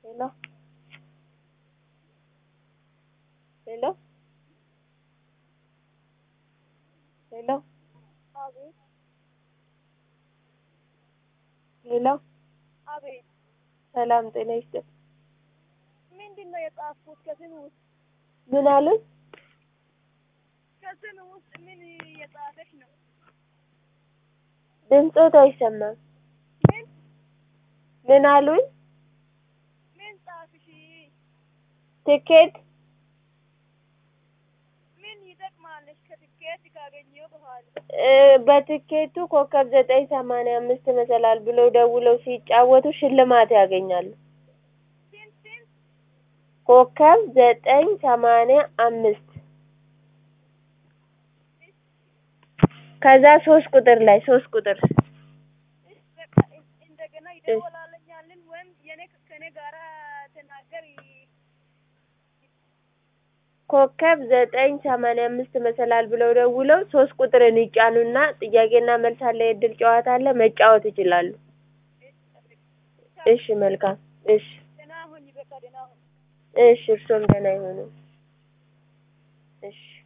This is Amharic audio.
ሄሎ ሄሎ ሄሎ አቤት ሄሎ አቤት። ሰላም ጤና ይስጥል። ምንድን ነው የጻፍኩት? ከስም ውስጥ ምን አሉኝ? ከስም ውስጥ ምን የጻፈች ነው? ድምፆት አይሰማም። ምን ምን አሉኝ? ምን ጻፍሽ? ትኬት ምን ይጠቅማለች? ከትኬት ካገኘው በኋላ እ በትኬቱ ኮከብ ዘጠኝ ሰማንያ አምስት መሰላል ብለው ደውለው ሲጫወቱ ሽልማት ያገኛሉ። ስንት ስንት ኮከብ ዘጠኝ ሰማንያ አምስት ከዛ ሶስት ቁጥር ላይ ሶስት ቁጥር እሺ፣ በቃ እንደገና ይደወላለኛልን ወይም የኔ ከኔ ጋራ ተናገር ኮከብ ዘጠኝ ሰማንያ አምስት መሰላል ብለው ደውለው ሶስት ቁጥርን ይጫኑና ጥያቄና መልስ አለ፣ የእድል ጨዋታ አለ፣ መጫወት ይችላሉ። እሺ መልካም። እሺ ደህና ሁኝ። በቃ ደህና ሁኝ። እሺ እርሶም ደህና ይሁኑ። እሺ